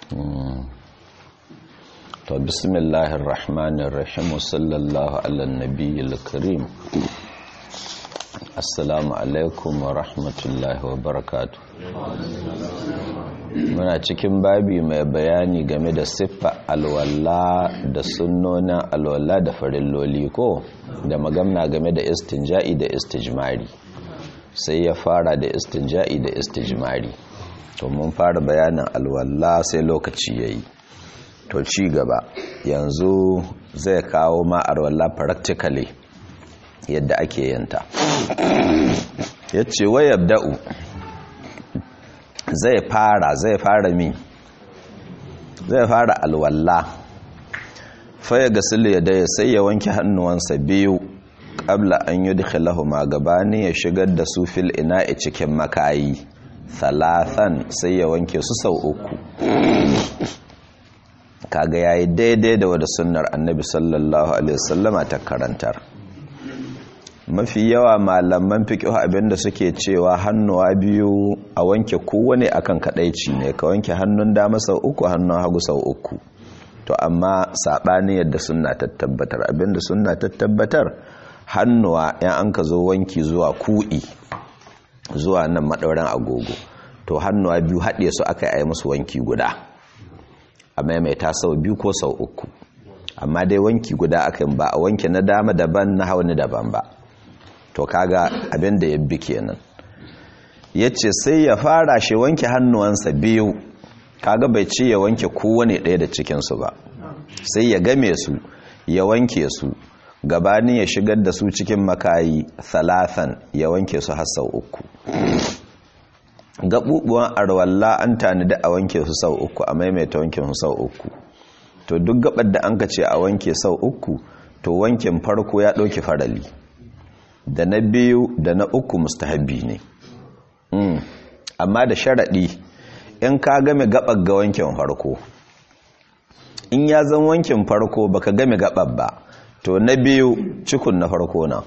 to bismillahir rahmanir rahim sallallahu ala nabiyil karim assalamu alaikum wa rahmatullahi wa barakatuh muna cikin babi mai bayani game da siffa alwala da sunnonin alwala da farilloli ko da magamna game da istinja'i da istijmari sai ya fara da istinja'i da istijmari to mun fara bayanin alwala sai lokaci yayi to ci gaba yanzu zai kawo ma alwala practically yadda ake yanta yace wayabda'u zai fara zai fara mi zai fara alwalla faya ga ya daya sai ya wanke hannuwansa biyu ƙabla an yi ma gabani ya shigar da su fil ina'i cikin makayi talatan sai ya wanke su sau uku kaga yayi daidai da wadda sunnar annabi sallallahu alaihi wasallama ta karantar mafi yawa malaman fiqh abinda suke cewa hannuwa biyu a wanke kowane akan kadaici ne ka wanke hannun dama sau uku hannun hagu sau uku to amma sabani yadda sunna ta tabbatar abinda sunna ta tabbatar hannuwa yan an ka zo wanki zuwa ku'i zuwa nan madauran agogo to hannuwa biyu haɗe su aka yi musu wanki guda a maimaita sau biyu ko sau uku amma dai wanki guda aka ba a wanke na dama daban na hauni daban ba to kaga abin da ya bi kenan yace sai ya fara shi wanke hannuwansa biyu kaga bai ce ya wanke kowane ɗaya da cikinsu ba sai ya game su ya wanke su gabanin ya shigar da su cikin makayi thalathan ya wanke su har sau uku gaɓuɓuwan arwalla an tanadi a wanke su sau uku a maimaita wanke su sau uku to duk gabar da an ka ce a wanke sau uku to wankin farko ya ɗauki farali da na biyu da na uku mustahabbi ne mm. amma da sharaɗi in ka game gaɓar ga wankin farko in ya zan wankin farko baka game gaɓar ba to na biyu cikun na farko na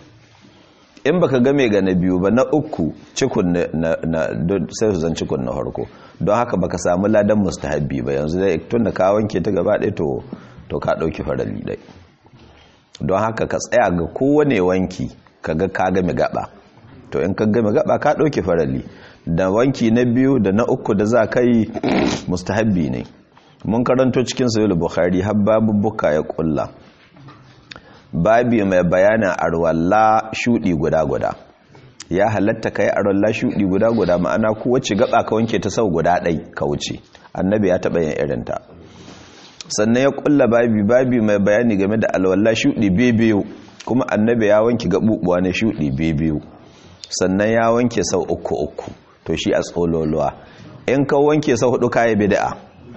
in baka game ga na biyu ba na uku cikun na, na, sai su zan cikun na farko don haka baka samu ladan mustahabbi ba yanzu dai tun da ka wanke ta gaba ɗaya to, to ka ɗauki farali ɗai don haka ka tsaya ga kowane wanki kaga ka game gaba to in ka game gaba ka dauke farali da wanki na biyu da na uku da za ka yi mustahabbi ne mun karanto cikin sahih bukhari har babu buka ya kulla babi mai bayanin arwalla shudi guda guda ya halatta kai arwalla shudi guda guda ma'ana kowace gaba ka wanke ta sau guda ɗai ka wuce annabi ya taɓa yin irinta sannan ya kulla babi babi mai bayani game da alwalla shudi biyu kuma annabi ya wanke gabubuwa na shudi biyu sannan ya wanke sau uku uku to shi a tsololuwa in ka wanke sau hudu kayi bid'a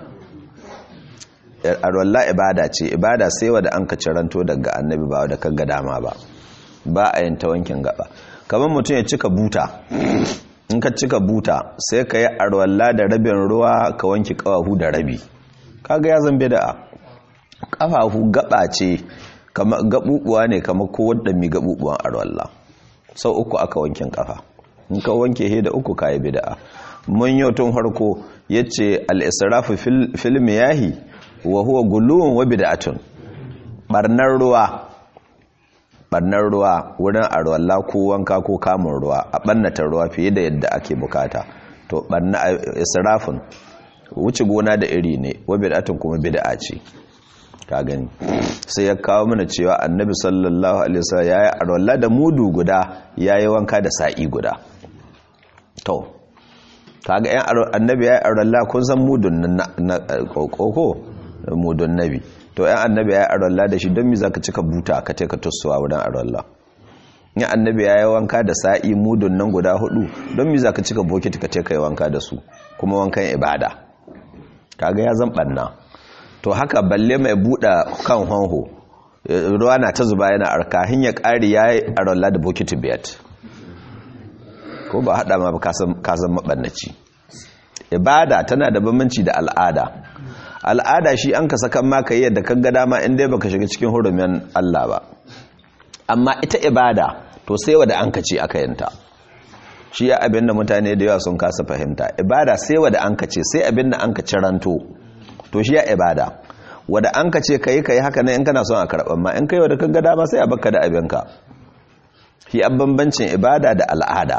alwalla ibada ce ibada sai wa da an ka ciranto daga annabi ba da kaga dama ba ba a yin ta wankin gaba kamar mutum ya cika buta in ka cika buta sai ka yi alwalla da rabin ruwa ka wanke kawahu da rabi kaga ya zan bid'a kafafu gaba ce kama gabubuwa ne kamar kowanne mi gabubuwan arwalla sau uku aka wankin kafa in ka wanke he da uku kai bid'a mun yau tun harko yace al-israfu fil miyahi wa huwa guluwun wa bid'atun barnar ruwa barnar ruwa wurin arwalla ko wanka ko kamun ruwa a bannata ruwa fiye da yadda ake bukata to barna israfun wuce gona da iri ne wa bid'atun kuma bid'a ce ka gani sai ya kawo mana cewa annabi sallallahu alaihi wasallam yayi arwalla da mudu guda yayi wanka da sa'i guda to kaga yan annabi yayi arwalla kun san mudun na koko mudun nabi to yan annabi yayi arwalla da shi don me zaka cika buta ka take ka tussuwa wurin arwalla yan annabi yayi wanka da sa'i mudun nan guda hudu don me zaka cika bokiti ka take kai wanka da su kuma wankan ibada kaga ya zan banna to haka balle mai buɗa kan honho ruwa na ta zuba yana arka ya ƙari ya yi arola da bokiti biyat ko ba haɗa ma kasan maɓannaci ibada tana da bambanci da al'ada al'ada shi an ka sakan maka yi yadda kan gada ma inda baka shiga cikin hurumin Allah ba amma ita ibada to sai wadda an ka ce aka yanta shi ya abin da mutane da yawa sun kasa fahimta ibada sai wada an ka ce sai abin da an ka ciranto to shi ya ibada wada an ka ce kai kai haka nan in kana son a karɓar ma in kai wada ka ga dama sai a baka da abinka shi an bambancin ibada da al'ada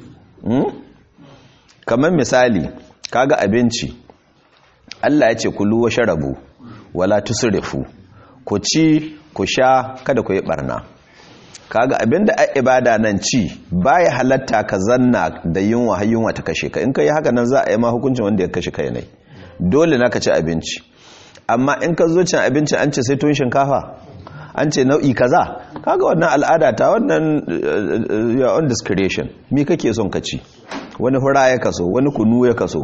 kamar misali kaga abinci Allah ya ce kulu wa sharabu wala tusrifu ku ci ku sha kada ku yi barna kaga abinda a ibada nan ci baya halatta ka zanna da yunwa har yunwa ta kashe ka in ka yi haka nan za a yi ma hukuncin wanda ya kashe kai ne dole na ka ci abinci amma in ka zo cin abinci an ce sai tun shinkafa an ce nau'i kaza kaga wannan al'ada ta wannan your own discretion me kake son ka ci wani hura ya kaso wani kunu ya kaso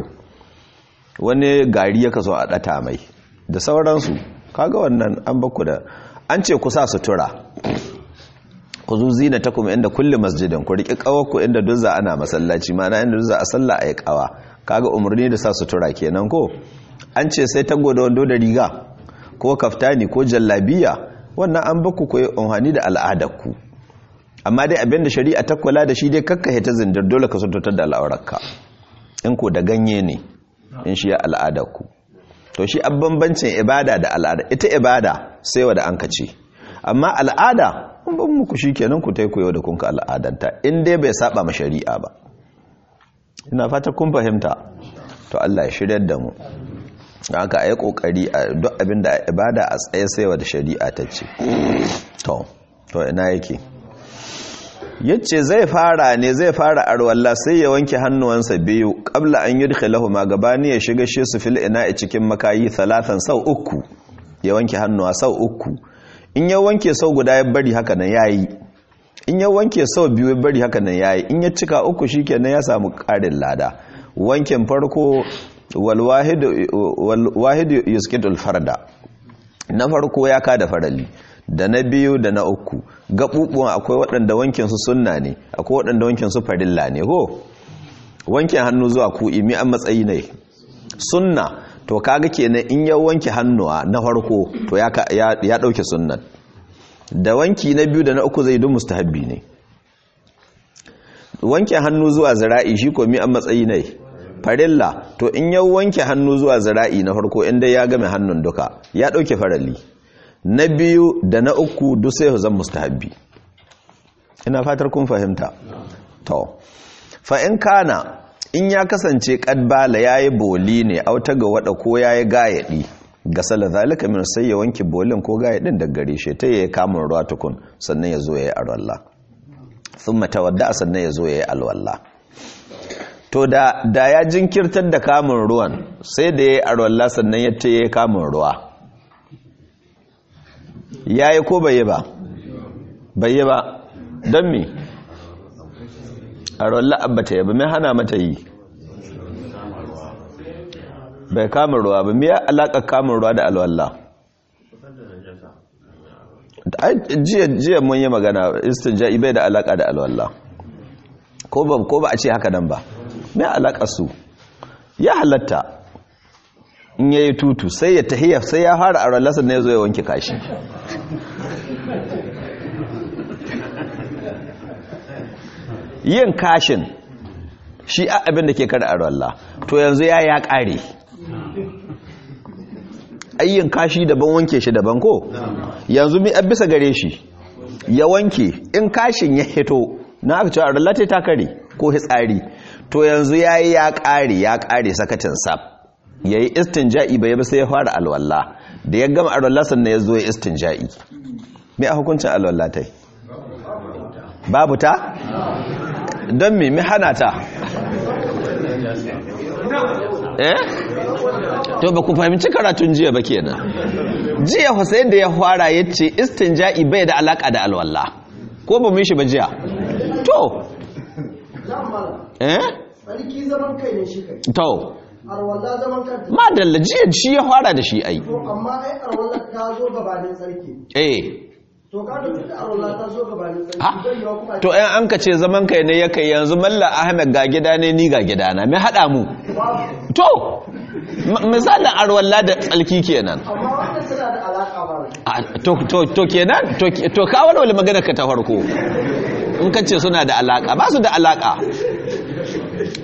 wani gari ya kaso a data mai da sauransu kaga wannan an baku da an ce ku sa sutura ku zu zina ta kuma inda kulle masjidin ku riƙi ƙawarku inda duzza ana masallaci mana inda duzza a sallah a yi ƙawa kaga umarni da sa sutura kenan ko an ce sai tago da wando da riga ko kaftani ko jallabiya wannan an baku ku yi unhani da al'adarku amma dai abinda shari'a ta kula da shi dai kakkahe ta zindir dole ka sututar da al'aurarka in ko da ganye ne in shi ya al'adarku to shi an bambancin ibada da al'ada ita ibada sai wa da an kace amma al'ada in ban muku shi kenan ku tai koyo da kunka al'adanta in dai bai saba ma shari'a ba ina fata kun fahimta to Allah ya shiryar da mu haka ayi kokari a duk abin da ibada a tsaye sai wa da shari'a ta ce to to ina yake yace zai fara ne zai fara arwalla sai ya wanke hannuwansa biyu qabla an yudkhilahu ma gabani ya shiga shi su fil ina'i cikin makayi talatan sau uku ya wanke hannuwa sau uku in ya wanke sau guda ya bari haka nan yayi in ya wanke sau biyu ya bari haka nan yayi in ya cika uku shikenan ya samu karin lada wankin farko wal wahid wal wahid yusqitul farda na farko ya kada farali da na biyu da na uku gaɓuɓuwan akwai waɗanda wankinsu sunna ne akwai waɗanda wankinsu farilla ne ho wankin hannu zuwa ku imi an matsayi ne sunna to kaga kenan in ya wanke hannuwa na farko to ya ɗauke sunnan da wanki na biyu da na uku zai dun mustahabbi ne wanke hannu zuwa zira'i shi ko mi an matsayi ne farilla to in ya wanke hannu zuwa zira'i na farko inda ya game hannun duka ya ɗauke faralli na biyu da na uku duk sai zan mustahabbi ina fatar kun fahimta to fa in kana in ya kasance kadbala yayi boli ne auta ga wada ko yayi gayadi ga sala zalika min sai ya wanke bolin ko gayadin da gare shi ta yayi kamun ruwa tukun sannan ya zo yayi alwala thumma tawadda sannan ya zo yayi alwala to da da ya jinkirtar da kamun ruwan sai da yayi alwala sannan ya ta yayi kamun ruwa ya yi ko bai yi ba bai yi ba don mi a rolla abba ta yabi mai hana mata yi bai kamun ruwa ba miya alaƙa kamun ruwa da alwalla jiya mun yi magana istinja'i bai da alaƙa da alwalla ko ba a ce haka nan ba mai alaƙa su ya halatta in yayi tutu sai ya tahiyya sai ya fara a rallasa ne zo ya wanke kashi yin kashin shi abin da ke kada a ralla to yanzu ya ya kare ayyin kashi daban wanke shi daban ko yanzu mi bisa gare shi ya wanke in kashin ya hito na aka cewa rallata ta kare ko hitsari to yanzu ya yi ya kare ya kare sakatin sab ya yi istinja'i bai ba sai ya fara alwallah da ya gama alwallah sannan ya zo ya istinja'i mai a hukuncin alwallah ta babu ta? don me mi hana ta? eh? to ba ku fahimci karatun jiya ba kenan jiya Hussein da ya fara ya ce istinja'i bai da alaka da alwallah ko ba mu shi ba jiya to eh? tsarki zaman kai ne shi kai to arwalla zaman kanta madalla jiya shi ya fara da shi ai to amma ai arwalla ta zo gabanin tsarki eh to ka da tunda arwalla ta zo gabanin tsarki ha zai yiwa kuma to ɗan an ka ce zaman kai ne ya kai yanzu malla ahmed ga gida ne ni ga gida na mai haɗa mu babu to m- misalin arwalla da tsalki kenan amma wannan tana da alaka ba Ah, to to to kenan to to ka walwala magana ka ta farko in ka ce suna da alaka ba su da alaka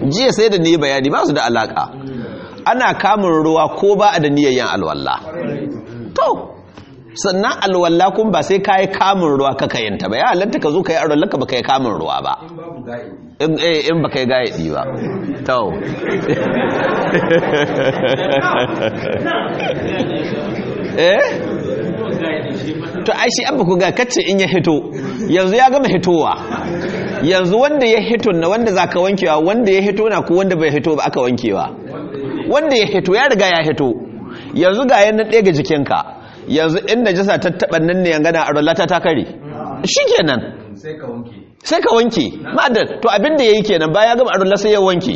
jiya sai da ni bayani ba su da alaka ana kamun ruwa ko ba a da niyayyan alwallah to sannan alwallah kun ba sai ka yi kamun ruwa ka kayanta ba ya halatta ka zo ka yi alwallah ka ba ka yi kamun ruwa ba in eh, in ba ka yi gayaɗi ba to eh to ai shi abba ku ga kacce in ya hito yanzu ya gama hitowa yanzu wanda ya hito na wanda zaka wankewa wanda ya hito na ko wanda bai hito ba aka wankewa wanda ya hito ya riga ya hito yanzu ga yana ɗaya ga jikinka yanzu in najasa ta taɓa nan ne yangana a rollata ta kare shikenan sai ka wanke sai ka wanke ma'adar to abin da ya yi kenan bayan ya gama a rolla sai ya wanke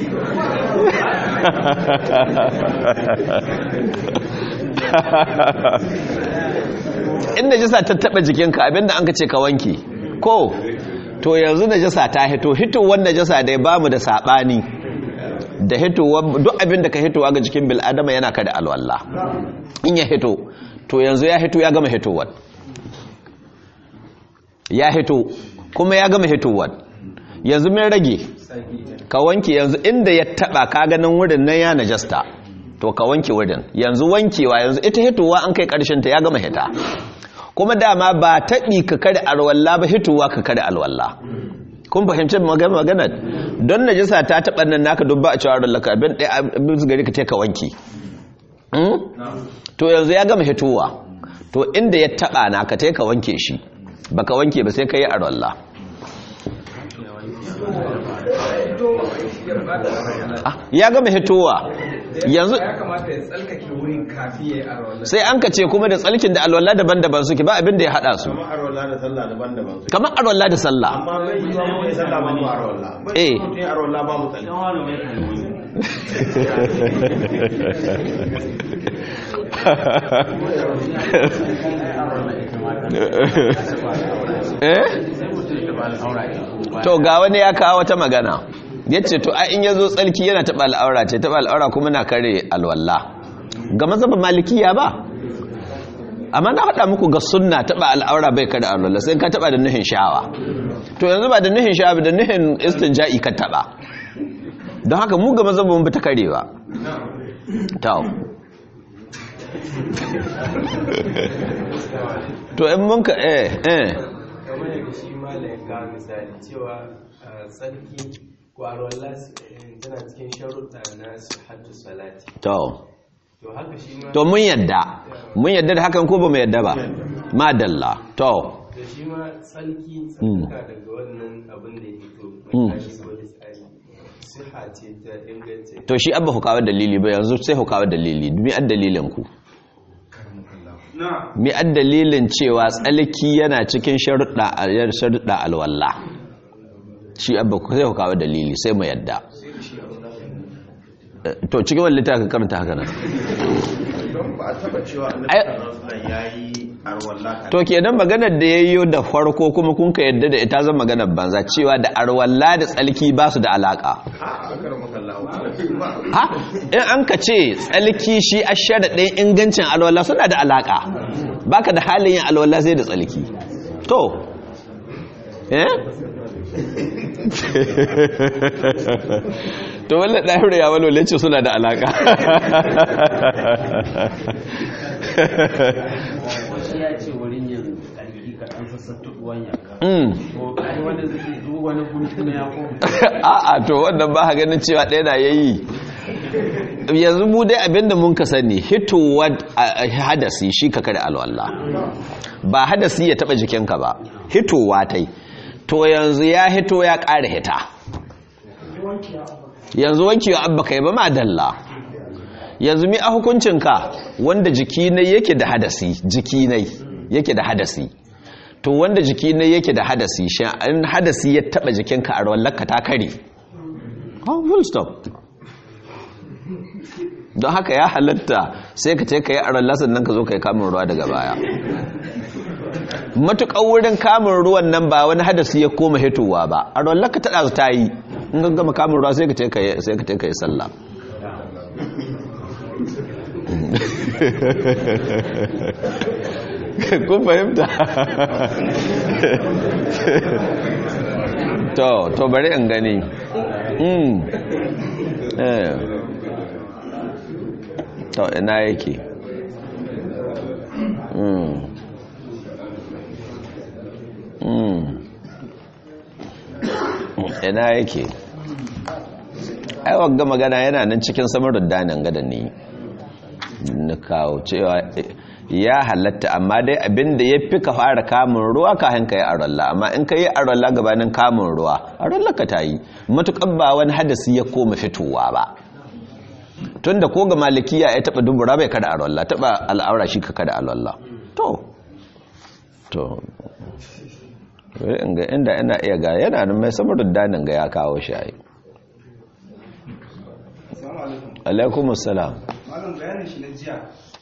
in najasa ta taba jikinka abinda an ka ce ka wanke ko to yanzu najasa ta hito hitowar najasa dai bamu da sabani da hitowar duk abinda ka hitowa ga jikin bil'adama yana kada alwallah in ya hito to yanzu ya hito ya gama hitowar ya hito kuma ya gama hitowar yanzu min rage ka wanke yanzu inda ya taba ka ganin wurin nan ya najasta to ka wanke wurin yanzu wankewa yanzu ita hitowa an kai karshen ta ya gama hita kuma dama ba taɓi ka kare alwalla ba hitowa ka kare alwalla kun fahimci magana maganar don najasa ta taɓa nan naka dubba a cewa rallaka abin ɗaya abin su gari ka ka wanke to yanzu ya gama hitowa to inda ya taɓa na ka ka wanke shi baka wanke ba sai ka yi alwalla ya gama hitowa yanzu ya kamata ya tsalkake wurin kafi ya yi arwallah sai an ka ce kuma da tsalkin da alwala daban-daban suke ba abin da ya hada su kamar arwala da sallah daban-daban su kamar alwala da sallah amma bai yi wa mai sallah ba mu arwala Eh. bai mutum ya arwala ba mu tsalli eh to ga wani ya kawo wata magana yace to ai in yazo tsalki yana taba al'aura ce taba al'aura kuma na kare alwala ga mazhabin malikiya ba amma na faɗa muku ga sunna taba al'aura bai kare alwala sai ka taba da nuhin sha'awa to yanzu ba da nuhin sha'awa ba da nuhin istinja'i ka taba don haka mu ga mazhabin ba ta kare ba to to in mun ka eh eh kamar yadda shi mala ya kawo misali cewa a tsarki kwarwallah tana cikin sharuɗa na haddu salati to to haka shi ma to mun yadda mun yadda da hakan ko ba mu yadda ba madalla to da shi ma tsarki tsarka daga wannan abin da ya fito Mm. mai tashi wani tsari siha ce ta inganta to shi abba ku kawo dalili ba yanzu sai ku kawo dalili mi ad dalilin ku mi ad dalilin cewa tsalki yana cikin sharuɗa sharuɗa alwala shi abba ku sai ku kawo dalili sai mu yadda Eh, to cikin wani littafin karanta haka nan don ba a taba cewa annabi Ai- sallallahu alaihi wasallam yayi arwala kan to kenan maganar da yayyo da farko kuma kun ka yadda da ita zan maganar banza cewa da arwalla da tsalki ba su da alaka a akar makallahu ha in an ka ce tsalki shi a sharaɗin ingancin alwala suna da alaka baka da halin yin alwala sai da tsalki to eh to wallan ɗahir ya walwale ce suna da alaka wasu ya ce wurin yin ƙarfi ka ɗan sassata ruwan yanka Mm. to kai wanda zai duk wani guntu na ya koma a'a to wannan ba ka ganin cewa ɗaya na yayi yanzu mu dai abinda mun ka sani hitowa a- a- hadasi shi ka kada alwala ba hadasi ya taba jikinka ba hitowa tai to yanzu ya hito ya ƙara hita yanzu wankewa abba kai ba madalla yanzu mi a hukuncinka wanda jiki ne yake da hadasi jiki ne yake da hadasi to wanda jiki ne yake da hadasi shi in hadasi ya taba jikinka a rawallaka ta kare oh full stop don haka ya halatta sai ka ce ka yi a rallasan nan ka zo ka yi kamun ruwa daga baya matuƙar wurin kamun ruwan nan ba wani hadasi ya koma hitowa ba a rawallaka ta ɗazu ta yi in ka gama kamun ruwa sai ka ce ka yi sai ka ce ka yi sallah kun fahimta to to bari in gani mm eh to ina yake mm mm ina yake ai wagga magana yana nan cikin samarin danin gadan ne na kawo cewa ya halatta amma dai abinda ya fi ka fara kamun ruwa ka hanka yi arolla amma in ka yi arolla gabanin kamun ruwa arolla ka ta yi matuƙar ba wani hadasi ya koma fitowa ba tun da ko ga malikiya ya taɓa dubura bai kada arolla taɓa al'aura shi ka kada arolla to to inga inda ina iya ga yana nan mai samarin danin ga ya kawo shi ai alaikumus salam malam bayanin shi na jiya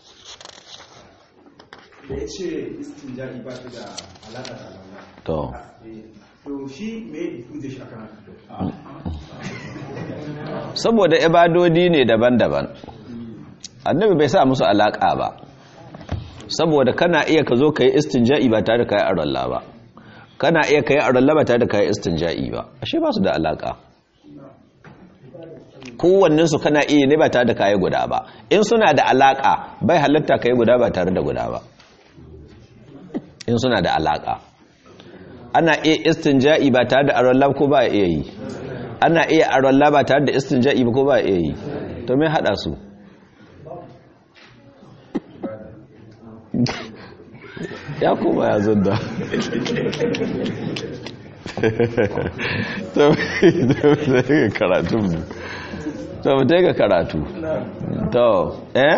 da ya ce istinjari ba ta da alaƙa da alaƙa to to shi me ya shi akan haka saboda ibadodi ne daban-daban annabi bai sa musu alaka ba saboda kana iya ka zo ka yi istinja'i ba tare da ka yi aralla ba kana iya ka yi aralla ba tare da ka yi istinja'i ba ashe ba su da alaka kowanninsu kana iya ne ba tare da ka yi guda ba in suna da alaka bai halatta ka yi guda ba tare da guda ba in suna da alaka ana iya istinja'i ba tare da aralla ko ba iya yi ana iya arwalla ba tare da istinja'i ba ko ba iya yi to me hada su ya kuma ya zunda to mu karatu to mu ga karatu to eh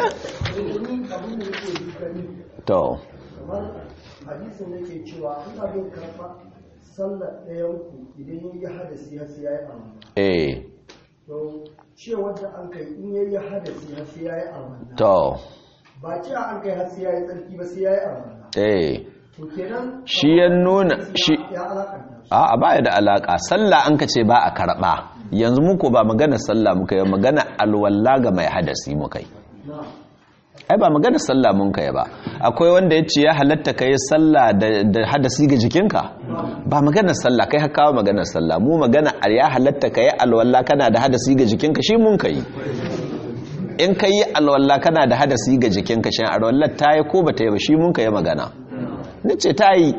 to kamar hadisin da ke cewa in abin karɓa sallar ɗayanku idan ya yi hadasi har sai ya yi amana eh to cewar da an kai in ya yi hadasi har sai ya yi amana to ba cewa an kai har sai ya yi tsarki ba sai ya yi amana eh to kenan Shi ya nuna- shi- ya alakanta a baya da alaka sallah an ka ce ba a karba yanzu muku ba magana sallah muka yi magana alwalla ga mai hadasi muka yi na ai ba magana sallah mun kai ba akwai wanda ya ce ya halatta ka yi sallah da da hadasi ga jikinka ba magana sallah kai hakawa magana sallah mu magana a ya halatta ka yi alwalla kana da hadasi ga jikinka shi mun kai in ka yi alwalla kana da hadasi ga jikinka shi alwallar ta yi ko ba ta yi ba shi mun kai magana ni ce ta yi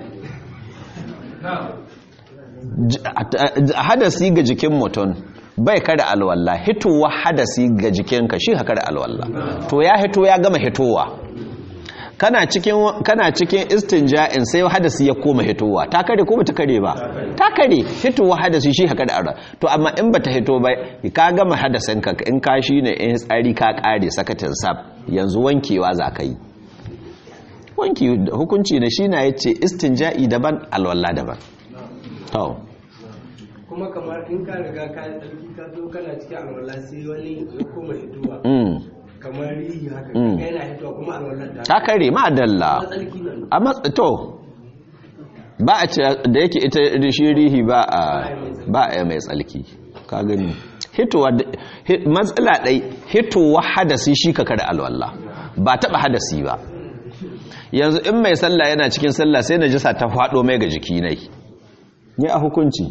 J- a- a- hadasi ga jikin mutum bai kada alwalla hitowa hadasi ga jikinka shi haka da alwalla to ya hito ya gama hitowa kana cikin kana cikin istinja'in sai hadasi ya koma hitowa ta kare ko bata kare ba ta kare hitowa hadasi shi haka da alwalla to amma in bata hito ba ka gama hadasin ka in ka shi ne in tsari ka kare sakatin sab yanzu wankewa za ka yi wanki hukunci ne shi na yace istinja'i daban alwalla daban to kuma kamar in ka riga ka yi tsarki ka zo kana cikin alwala sai wani ya koma hituwa mm kamar rihi haka Mm. kai yana hituwa kuma alwalar da ta kare ma dalla tsarki nan a matsa to ba a ce da yake ita shi rihi ba a ba a mai tsalki ka gani hitowa da- hi- matsala ɗai hitowa hadasi shi ka kada alwallah ba taɓa hadasi ba yanzu in mai sallah yana cikin sallah sai na jisa ta faɗo mai ga jiki nai ne a hukunci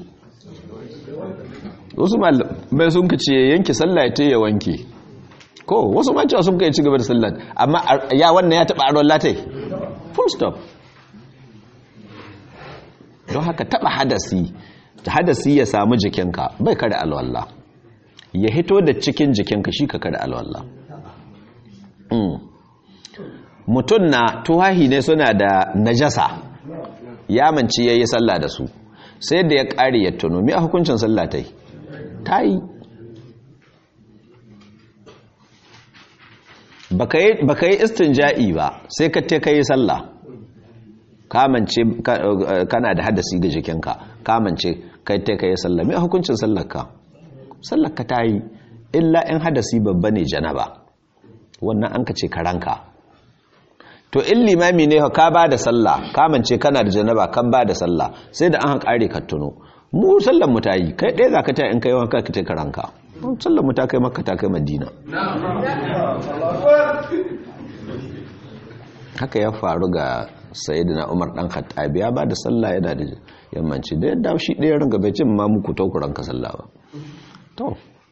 wasu mai sun ka ce yanki sallah ya ya wanke ko wasu ma cewa sun kai ci gaba da sallah amma a- ya wannan ya taɓa aron latai full stop don haka taba hadasi hadasi ya samu jikinka bai kada alwalla ya hito da cikin jikinka shi ka kada alwalla Mm. mutum na tuhahi ne suna da najasa ya manci ya yi sallah da su sai da ya ƙari ya tuno mi a hukuncin sallah ta yi ta yi ba ka yi istinja'i ba sai ka te ka yi sallah kamance kana da hadasi ga jikinka kamance kai te ka yi sallah mai hukuncin sallarka sallarka ta yi illa in hadasi babba ne janaba wannan an ka ce karanka to in limami ne ka ba da sallah kamance kana da janaba kan ba da sallah sai da an kare ka tuno mu sallar mu ta yi kai ɗaya za ka ta in kai wanka ka ta karanka sallar mu ta kai makka ta kai madina haka ya faru ga sayyidina umar dan khattabi ya bada sallah yana da yammanci da yadda shi ɗaya ranka bai cin ma muku taukuran ka sallah ba to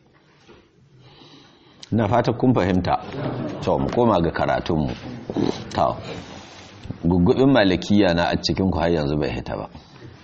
na fata kun fahimta to mu koma ga karatunmu to gugubin malikiya na a cikin ku har yanzu bai hita ba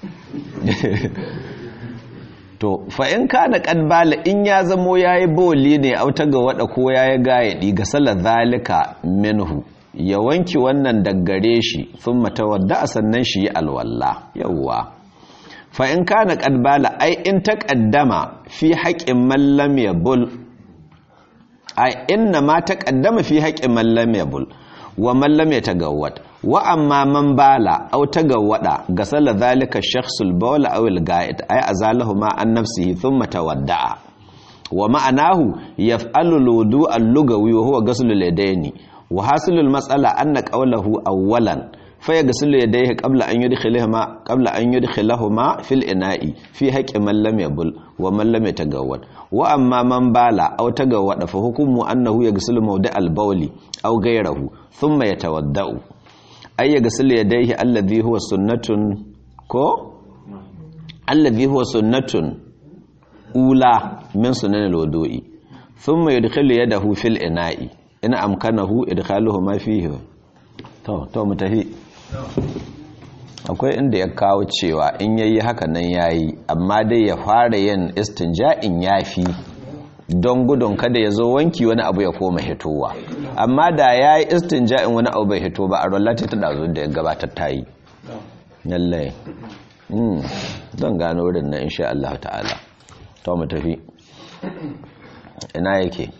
to fa in kana kadbala in ya zamo yayi boli ne auta ga wada ko yayi gayadi ga salar zalika minhu ya wanki wannan daggare shi thumma tawadda sannan shi yi alwalla yawwa fa in kana kadbala ai in taqaddama fi haqqin man lam yabul ai inna ma taqaddama fi haqqin man lam yabul wa man lam yatagawwad wa amma man bala aw tagawwada gasala dhalika shakhsul bawl aw al ga'id ay azalahu ma an nafsihi thumma tawadda'a wa ma'anahu yaf'alu al wudu' al lugawi wa huwa ghusl al yadaini wa hasilu al mas'ala anna qawluhu awwalan fa yaghsilu yadayhi qabla an yudkhilahuma qabla an yudkhilahuma fil ina'i fi haqqi man lam yabul wa man lam yatagawwad wa amma man bala aw tagawwada fa hukmu annahu yaghsilu mawdi' al bawli aw ghayrahu thumma yatawadda'u ay yaghsilu yadayhi alladhi huwa sunnatun ko alladhi huwa sunnatun ula min sunan al-wudu'i thumma yudkhilu yadahu fil ina'i in amkanahu idkhaluhu ma fihi to to mutahi akwai inda ya kawo cewa in yayi haka nan yayi amma dai ya fara yin istinja'in yafi don gudun kada ya zo wanki wani abu ya koma hitowa amma da ya yi istinja'in wani abu bai hito ba a rollata ta dazo da ya gabatar ta yi lallai don gano wurin na insha Allah ta'ala to mu tafi ina yake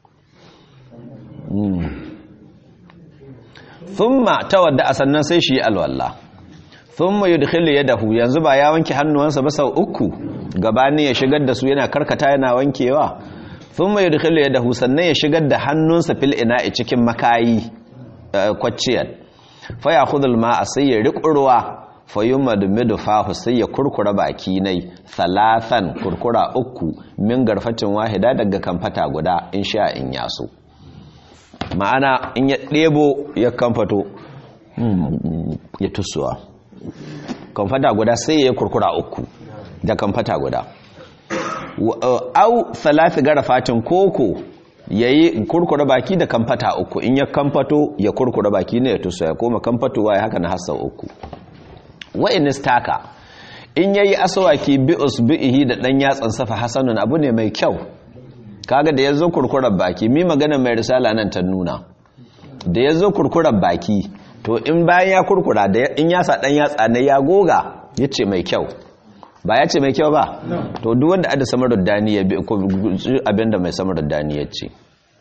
thumma tawadda sannan sai shi alwala thumma yudkhilu yadahu yanzu ba ya wanke hannuwansa ba sau uku gabani ya shigar da su yana karkata yana wankewa thumma yudkhilu yadahu sannan ya shigar da hannunsa fil ina'i cikin makayi kwacciyar fa ya'khudhu al-ma'a sai ya riƙurwa fa yumadmidu fahu sai ya kurkura baki nai thalathan kurkura uku min garfatin wahida daga kamfata guda insha in yaso ma'ana in ya ɗebo ya kamfato ya tusuwa kamfata guda sai ya kurkura uku da kamfata guda au salati garafatin koko yayi kurkura baki da kamfata uku in ya kamfato ya kurkura baki ne ya tusuwa ya koma kamfatowa ya haka na hasa uku wa in istaka in yayi aswaki bi usbihi da dan yatsan safa hasanun abu ne mai kyau kaga da yazo kurkurar baki mi magana mai risala nan ta nuna da yazo kurkurar baki to in bayan ya kurkura da in ya sa dan yatsa ne ya goga yace mai kyau ba ya ce mai kyau ba to duk wanda ada samar da dani ya bi abinda mai samar da dani ya ce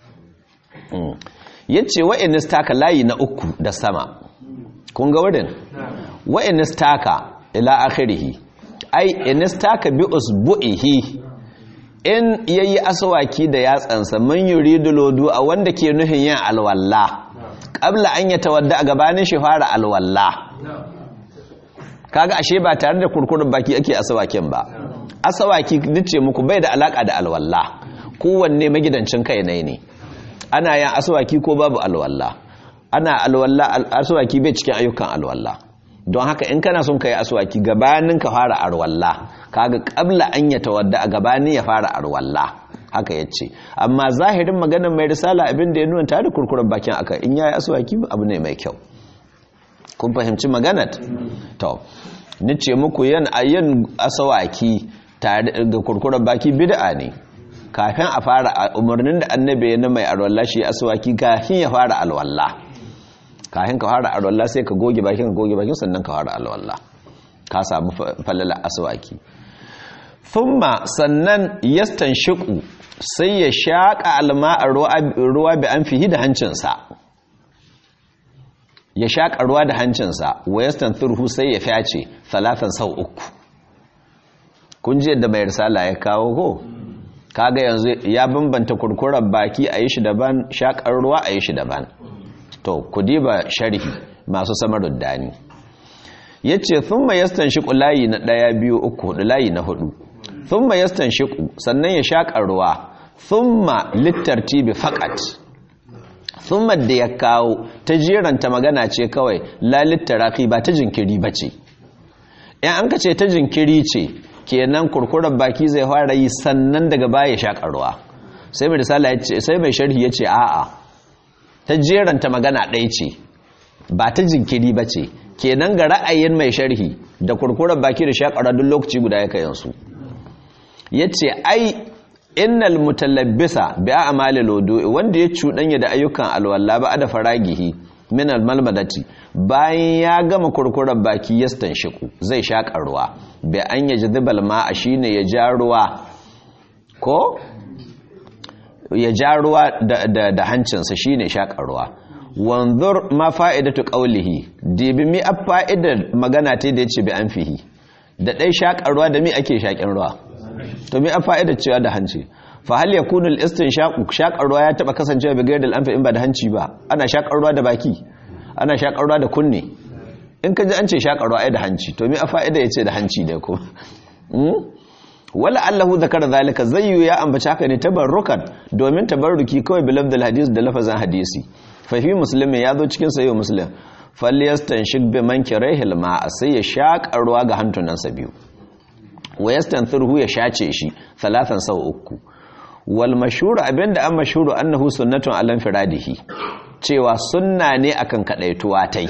yace wa in istaka layi na uku da sama kun ga wurin wa in istaka ila akhirih ai in istaka bi usbu'ihi in yayi aswaki da yatsansa man yuridu lodu a wanda ke nufin yin alwalla qabla an yatawadda a gabanin shi fara alwalla kaga ashe ba tare da kurkurin baki ake aswakin ba aswaki dace muku bai da alaka da alwalla kowanne magidancin kai ne ne ana yin aswaki ko babu alwalla ana alwalla aswaki bai cikin ayyukan alwalla don haka in kana son kai aswaki gabanin ka fara alwalla kaga qabla an ya tawadda a gabanin ya fara alwalla haka yace amma zahirin maganar mai risala abin da ya nuna tare kurkuren bakin aka in yayi aswaki abu ne mai kyau kun fahimci maganar to ni ce muku yan ayyan aswaki tare da kurkuren baki bid'a ne kafin a fara umarnin da annabi ya na mai alwalla shi aswaki kafin ya fara alwalla kafin ka fara alwala sai ka goge bakin ka goge bakin sannan ka fara alwala ka samu falala aswaki thumma sannan yastanshiqu sai ya shaka alma'a ruwa bi anfihi da hancinsa ya shaka ruwa da hancinsa wa yastanthirhu sai ya fyace salatan sau uku kun ji yadda mai risala ya kawo ko kaga yanzu ya bambanta kurkurar baki a yi shi daban shakar ruwa a yi shi daban to ku diba sharhi masu samarin dani ya ce sun ma yastan shiƙu layi na ɗaya biyu uku hudu layi na hudu sun ma yastan shiƙu sannan ya shaƙa ruwa sun ma littarti bi faƙat thumma da ya kawo ta jeranta magana ce kawai lalit taraki ba ta jinkiri ba ce in an ka ce ta jinkiri ce kenan kurkurar baki zai fara yi sannan daga baya shakarwa sai mai risala ya ce sai mai sharhi ya ce a'a ta jeranta magana ɗaya ce ba ta jinkiri ba ce kenan ga ra'ayin mai sharhi da kurkurar baki da shakarwa duk lokaci guda ya kayansu ya ce ai innal mutalabbisa bi a'malil wudu'i wanda ya cuɗanya da ayyukan alwala ba da faragihi min almalmadati bayan ya gama kurkurar baki ya stanshiku zai shaƙa ruwa bi an ya jadibal ma'a shine ya ja ruwa ko ya ja ruwa da, da, da hancinsa shine shaƙa ruwa wanzur ma fa'idatu qawlihi dibi mi a fa'idar magana ta da yace bi an fihi da dai shaƙa ruwa da mi ake shaƙin ruwa to mi a fa'idar cewa da hanci fa hal yakunu al-istinshaqu shaqar ruwa ya taba kasancewa bi gairil anfi in ba da hanci ba ana shaqar ruwa da baki ana shaqar ruwa da kunne in ka ji an ce shaqar ruwa ai da hanci to mi a fa'ida yace da hanci da ko wala allahu zakara zalika zayyu ya ambaci haka ne tabarrukan domin tabarruki kawai bi lafdal hadis da lafazan hadisi fa fi muslimin ya zo cikin sayyid muslim falyastanshik bi mankirihil ma'a sai ya shaqar ruwa ga hantunansa biyu wa yastanthirhu ya shace shi talatan sau uku wal mashhur abinda an mashhuru annahu sunnatun alan firadihi cewa sunna ne akan kadaituwa tai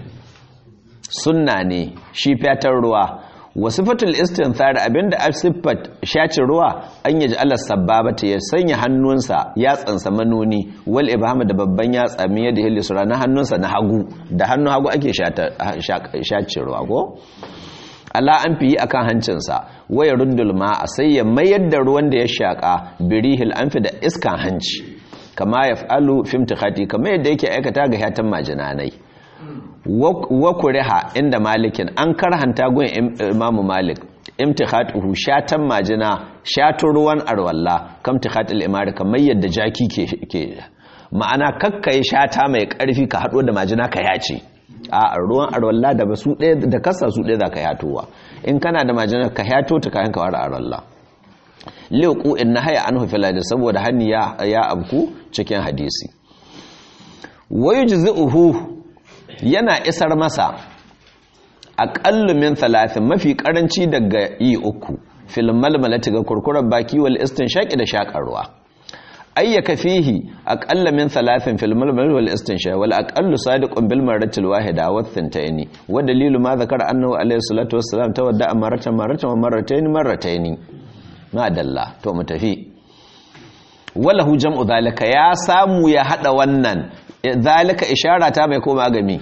sunna ne shi fatar ruwa wa sifatul istinthar abinda asifat shaci ruwa an yaji Allah sababata ya sanya hannunsa ya tsansa manoni wal ibham da babban yatsa min yadihi lisra na hannunsa na hagu da hannun hagu ake shaci ruwa ko Allah an fi yi akan hancinsa waya rundul a sai ya mayar da ruwan da ya shaƙa birihil an fi da iskan hanci kama ya fa'alu fimtikati kama yadda yake aikata ga hatan majinanai wa kuriha inda malikin an karhanta gun imamu malik imtikhatuhu shatan majina shatun ruwan arwalla kam tikhatul imari kamar yadda jaki ke ma'ana kakkai shata mai karfi ka hado da majina ka yace a ruwan arwalla da ba su ɗaya da kasa su ɗaya za ka yatowa in kana da majinar ka yato ta kayan kawar arwalla liku in na haya an hufi ladi saboda hannu ya abku cikin hadisi wayu jizu'uhu yana isar masa aƙallu min talatin mafi ƙaranci daga yi uku filin malmalati ga kurkurar baki wal istin shaƙi da shaƙarwa ayyaka fihi aqalla min thalathin fil mulmul wal istinsha wal aqallu sadiqun bil marrati al wahida wa thantayni wa dalilu ma zakara annahu alayhi salatu wassalam tawadda marratan marratan wa marratayn marratayn ma dalla to mu tafi walahu jam'u zalika ya samu ya hada wannan zalika ishara ta mai koma gami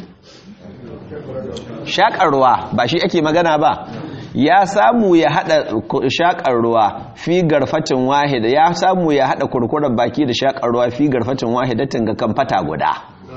shakarwa ba shi ake magana ba ya samu ya hada shakar ruwa fi garfatin wahida ya samu ya hada kurkuren baki da shakar ruwa fi garfatin wahidatin ga kamfata guda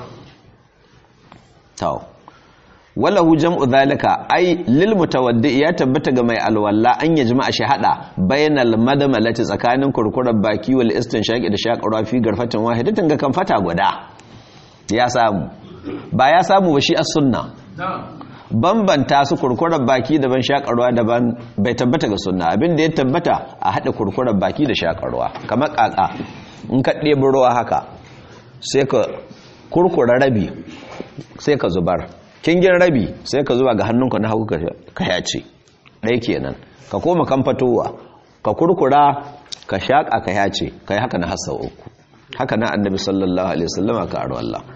to wallahu jam'u zalika ai lil mutawaddi ya tabbata ga mai alwalla an ya jama'a shi hada bainal madamalati tsakanin kurkuren baki wal istinshaqi da shakar ruwa fi garfatin wahidatin ga kamfata guda ya samu ba ya samu ba shi as sunna bambanta su kurkurar baki daban shakarwa daban bai tabbata ga sunna abin da ya tabbata a haɗa kurkurar baki da shakarwa kamar ƙaƙa in ka ɗebi ruwa haka sai ka kurkura rabi sai ka zubar kingin rabi sai ka zuba ga hannunka na hagu ka yace ɗaya kenan ka koma kan fatowa ka kurkura ka shaƙa ka yace ka yi haka na hasa uku haka na annabi sallallahu alaihi wasallama ka aro Allah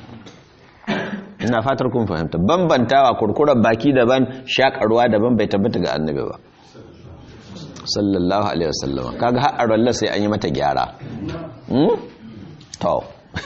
ina fatar kun fahimta bambantawa kurkurar baki daban shakarwa daban bai tabbata ga annabi ba sallallahu alaihi wasallam kaga har arwalla sai an yi mata gyara hmm to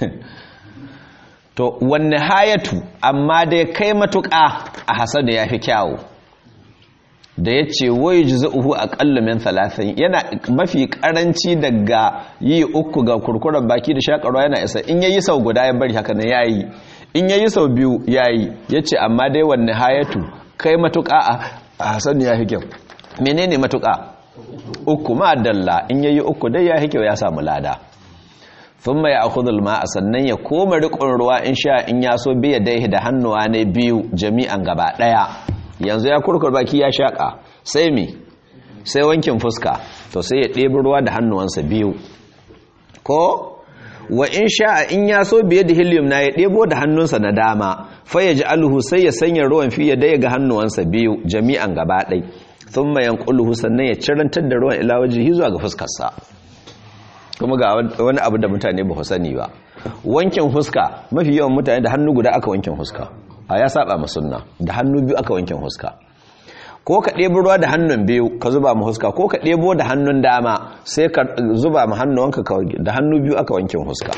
to wanne hayatu amma dai kai matuƙa a hasan ya fi kyawu da ya ce wai jizu'uhu aqallu min thalathin yana mafi karanci daga yi uku ga kurkurar baki da shakarwa yana isa in yayi sau guda ya bari haka ne yayi in yayi sau biyu yayi yace amma dai wanne hayatu kai matuƙa a hasan ya hike menene matuƙa uku ma dalla in yayi uku dai ya hike ya samu lada thumma ya'khudhu ma'a sannan ya koma riƙon ruwa in sha in ya so biya dai da hannuwa ne biyu jami'an gaba daya yanzu ya kurkur baki ya shaka sai mi sai wankin fuska to sai ya ɗebi ruwa da hannuwansa biyu ko wa in sha'a in ya so biye da helium na ya ɗebo da hannunsa na dama fa ya ji alhu sai ya sanya ruwan fi ya daya ga hannuwansa biyu jami'an gaba ɗai sun mayan ƙulhu sannan ya cirantar da ruwan ila wajihi zuwa ga fuskarsa kuma ga wani abu da mutane ba sani ba wankin huska mafi yawan mutane da hannu guda aka wankin huska a ya saba ma sunna da hannu biyu aka wankin huska ko ka ɗebo ruwa da hannun biyu ka zuba ma huska ko ka ɗebo da hannun dama sai ka zuba ma hannuwanka da hannu biyu aka wankin huska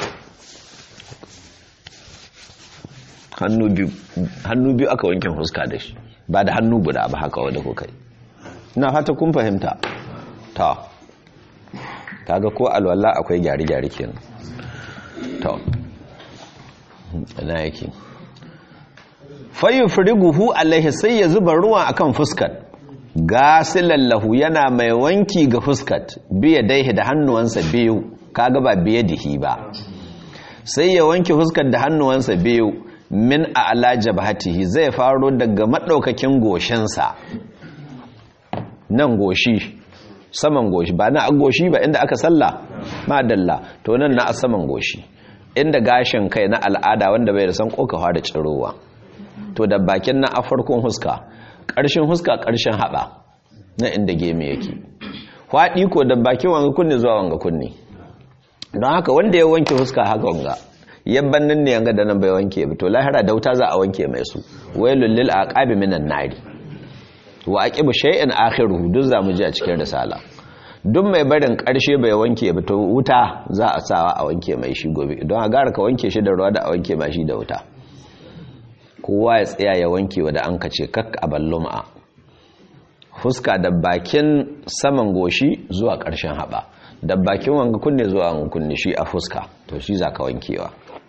hannu biyu hannu biyu aka wankin huska da shi ba da hannu guda ba haka wadda kuka yi ina fata kun fahimta ta kaga ko alwala akwai gyare-gyare kenan to ina yake fayu firiguhu alaihi sai ya zuba ruwa akan fuskat gasilallahu yana mai wanki ga fuskat biya daihi da hannuwansa biyu kaga ba biye dihi ba sai ya wanke fuskat da hannuwansa biyu min a'la jabhatihi zai faro daga madaukakin goshinsa nan goshi saman goshi ba na goshi ba inda aka salla madalla to nan na saman goshi inda gashin kai na al'ada wanda bai da san kokawa da tsirowa to da bakin na a farkon huska ƙarshen huska ƙarshen haɓa na inda gemi yake faɗi ko da bakin wanga kunne zuwa wanga kunne don haka wanda ya wanke huska haka wanga yabban nan ne yanga da nan bai wanke ba to lahira da wuta za a wanke mai su wailul lil aqabi minan nari wa aqibu shay'in akhiruhu duk zamu ji a cikin risala duk mai barin karshe bai wanke ba to wuta za a sawa a wanke mai shi gobe don a gara ka wanke shi da ruwa da a wanke mai shi da wuta kowa ya tsaya ya wanke wa da an kace kak a balluma fuska da bakin saman goshi zuwa ƙarshen haɓa da bakin wanga kunne zuwa wanga kunne shi a fuska to shi za ka wankewa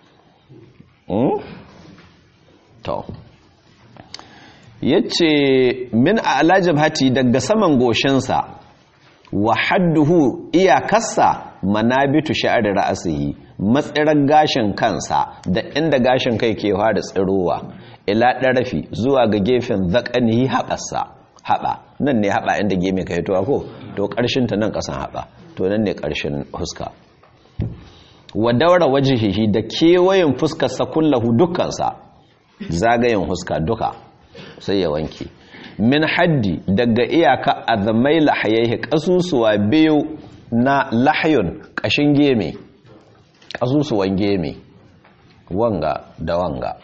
to ya ce min a alajab hati daga saman goshinsa wa hadduhu iyakarsa manabitu sha'ar ra'asihi matsirar gashin kansa da inda gashin kai ke fara tsirowa ila ɗarafi zuwa ga gefen zaƙanihi haɓarsa haɓa nan ne haɓa inda geme ka hitowa ko to ƙarshen ta nan ƙasan haɓa to nan ne ƙarshen huska wa daura wajihihi da kewayen fuskarsa kullahu dukkansa zagayen huska duka sai ya wanke min haddi daga iyaka azamai lahayaihi ƙasusuwa biyu na lahayun ƙashin geme ƙasusuwan geme wanga da wanga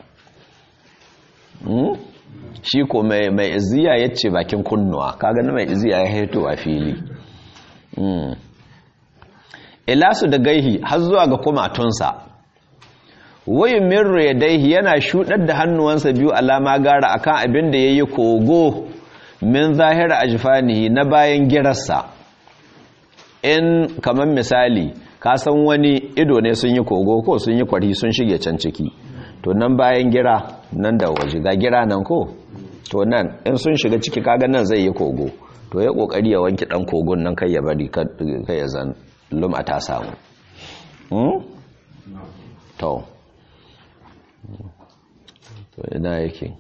shi ko mai iziya ya ce bakin kunnuwa kaga na mai iziya ya haito a fili ilasu da gaihi har zuwa ga kumatunsa wayin mirro ya daihi yana shudar da hannuwansa biyu alama gara akan abin da ya yi kogo min zahira ajfanihi na bayan girarsa in kamar misali ka san wani ido ne sun yi kogo ko sun yi kwari sun shige can ciki to nan bayan gira nan da waje ga gira nan ko to nan in sun shiga ciki kaga nan zai yi kogo to ya kokari ya wanki dan kogon nan kai ya bari kai ya zan lum'a ta samu hmm? to to ina yake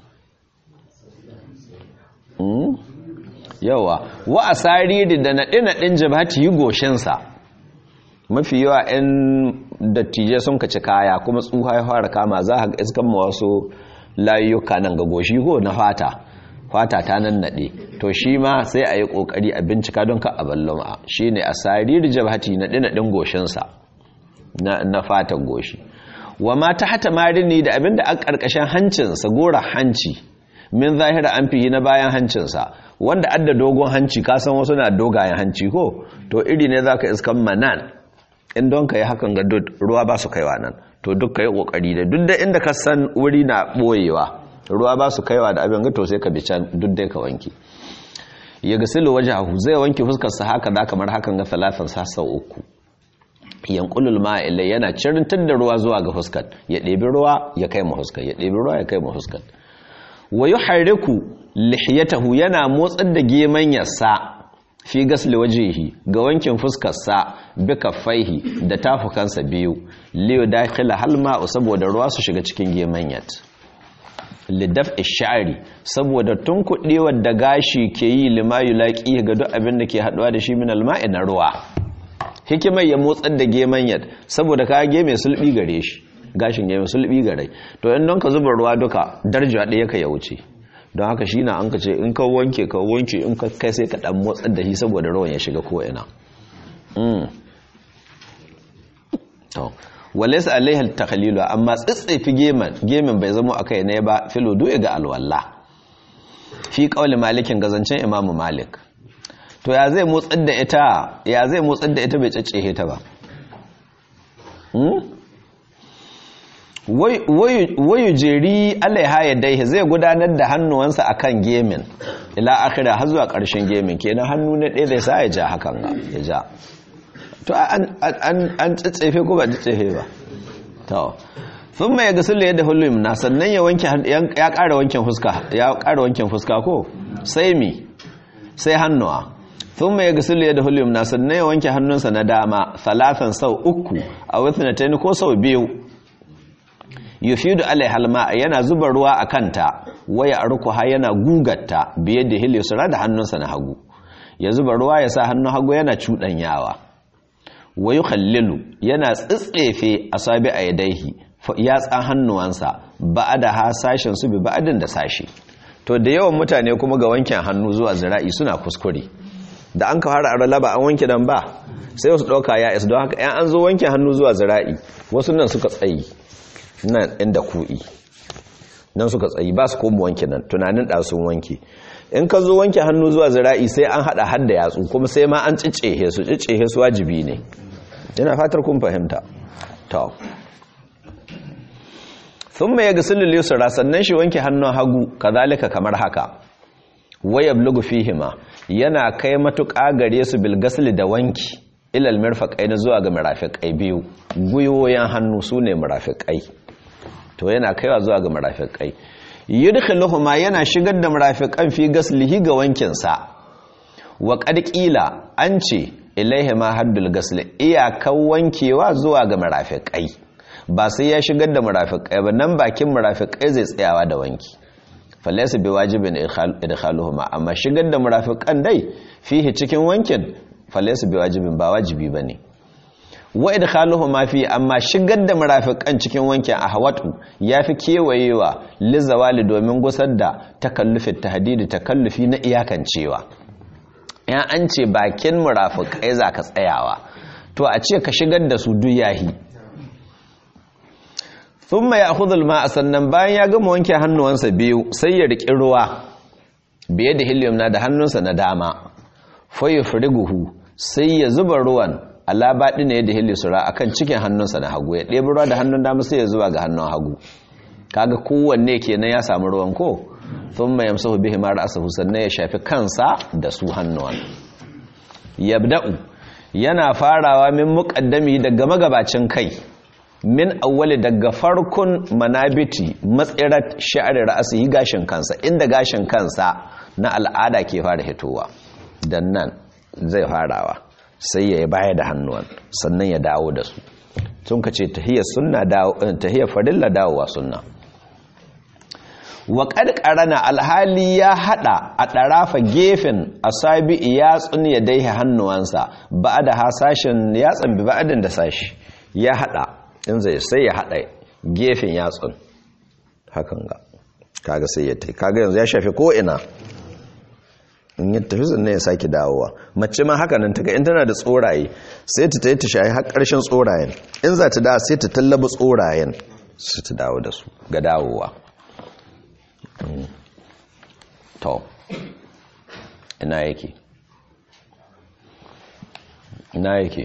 hmm? yawa wa asariri da naɗe-naɗin jabhati yi goshinsa mafi yawa 'yan dattijai sun kaci kaya kuma tsuha ya fara kama za a iskan wasu layuka nan ga goshi ko na fata fata ta nan naɗe to shi ma sai a yi ƙoƙari a bincika don ka a ballon shi ne a sariri jabhati naɗe-naɗin goshinsa na fatan goshi wa ma ta hata marini da abinda a ƙarƙashin hancinsa gora hanci min zahira an fiye na bayan hancinsa wanda adda dogon hanci kasan wasu na dogayen hanci ko to iri ne za ka iskan manan in don ka yi hakan ga ruwa ba su kaiwa nan to duk ka yi ƙoƙari da duk da inda ka san wuri na ɓoyewa ruwa ba su kaiwa da abin ga to sai ka bi can duk dai ka wanke ya ga silo waje hahu zai wanke fuskarsa haka da kamar hakan ga talatan sassa uku yankulul ma'ila yana cirintar da ruwa zuwa ga fuskar ya ɗebi ruwa ya kai ma fuskar ya ɗebi ruwa ya kai ma fuskar wa yuharriku lihiyatahu yana motsar da gemanyarsa fi gasli wajihi ga wankin fuskarsa bi kaffaihi da tafukansa biyu liyo dakhila halma saboda ruwa su shiga cikin gemanyat lidaf ishari saboda tunkuɗewar da gashi ke yi lima yulaqi ga duk abin da ke haɗuwa da shi min alma'i na ruwa hikimar ya motsar da geman yad saboda ka geme sulbi gare shi gashin geme sulbi gare to in don ka zuba ruwa duka darja ɗaya ka ya wuce don haka shi na an ka ce in ka wanke ka wanke in ka kai sai ka ɗan motsar da shi saboda ruwan ya shiga ko'ina to walaysa alaiha takhlilu amma tsitsefi geman gemin bai zama akai ne ba filo du'a ga alwalla fi qauli malikin gazancin imamu malik to ya zai motsar da ita ya zai motsar da ita bai caccehe ta ba wayu jeri alaiha ya daihe zai gudanar da hannuwansa akan gemin ila akhira har zuwa ƙarshen gemin kenan hannu na ɗaya zai sa ya ja hakan ga ya ja to an tsitsefe ko ba tsitsefe ba to sun mai gasul yadda hulum na sannan ya wanke ya ƙara wankin fuska ya ƙara wankin fuska ko sai mi sai hannuwa sun mai gasul yadda hulum na sannan ya wanke hannunsa na dama salatan sau uku a withnatayn ko sau biyu yufidu alaiha alma yana zuba ruwa a kanta waya arkuha yana gugatta biye da hilisura da hannunsa na hagu ya zuba ruwa ya sa hannun hagu yana cuɗanyawa wa yukhallilu yana tsitsefe asabi a yadaihi yatsan hannuwansa ba'ada ha sashen su bi ba'adin da sashi to da yawan mutane kuma ga wankin hannu zuwa zira'i suna kuskure da an ka fara arala ba an wanke dan ba sai wasu ɗauka ya isa don haka yan an zo wanke hannu zuwa zira'i wasu nan suka tsayi nan inda ku'i nan suka tsayi ba su koma wanke nan tunanin ɗasun wanke in ka zo wanke hannu zuwa zira'i sai an haɗa hadda yatsu kuma sai ma an ciccehe su ciccehe su wajibi ne yana fatar kun fahimta to sun mai ga sulul yusra sannan shi wanke hannun hagu kazalika kamar haka waya blugu fihima yana kai matuƙa gare su bil gasli da wanki ilal mirfaqai na zuwa ga mirafiqai biyu guyoyin hannu sune mirafiqai to yana kaiwa zuwa ga mirafiqai yudkhiluhuma yana shigar da mirafiqan fi gaslihi ga wankin sa wa qad qila an ce ilaihi ma haddul gasli iyakan wankewa zuwa ga mirafiqai ba sai ya shigar da mirafiqai ba nan bakin mirafiqai zai tsayawa da wanki falaysa biwajibin idkhaluhuma amma shigar da mirafiqan dai fihi cikin wankin falaysa biwajibin ba wajibi bane wa idkhaluhuma fi amma shigar da murafiqan cikin wankin ahwatu yafi kewayewa lizawali domin gusar da takallufin tahdidi takallufi na iyakancewa yan an ce bakin murafiqai zaka tsayawa to a ce ka shigar da su duk yahi thumma ya'khudhu al-ma'a sannan bayan ya gama wanke hannuwansa biyu sai ya riki ruwa biye da helium na da hannunsa na dama fa yufriguhu sai ya zuba ruwan Allah baɗi ne da hilisura a kan cikin hannunsa na hagu ya ɗebi ruwa da hannun dama sai ya zuwa ga hannun hagu kaga kowanne kenan ya samu ruwan ko sun mai yamsa bihi mara asahu sannan ya shafi kansa da su hannuwan yabda'u yana farawa min muƙaddami daga magabacin kai min awwali daga farkon manabiti matsirar sha'ari ra'asihi gashin kansa inda gashin kansa na al'ada ke fara hitowa dan nan zai farawa sai ya baya da hannuwan sannan ya dawo da su sun ka ce tahiyar sunna tahiyar farilla dawowa sunna wa ƙarƙarana alhali ya haɗa a ɗarafa gefen asabi yatsun ya daihe hannuwansa ba da hasashen yatsan bi ba'adin da sashi ya haɗa in zai sai ya haɗa gefen yatsun hakan ga kaga sai ya tai kaga yanzu ya shafi ko ina in yi tafi sannan ya sake dawowa mace ma haka nan taka in tana da tsoraye sai ta tayi ta shayi har ƙarshen tsorayen in za ta dawo sai ta tallaba tsorayen su ta dawo da su ga dawowa to ina yake ina yake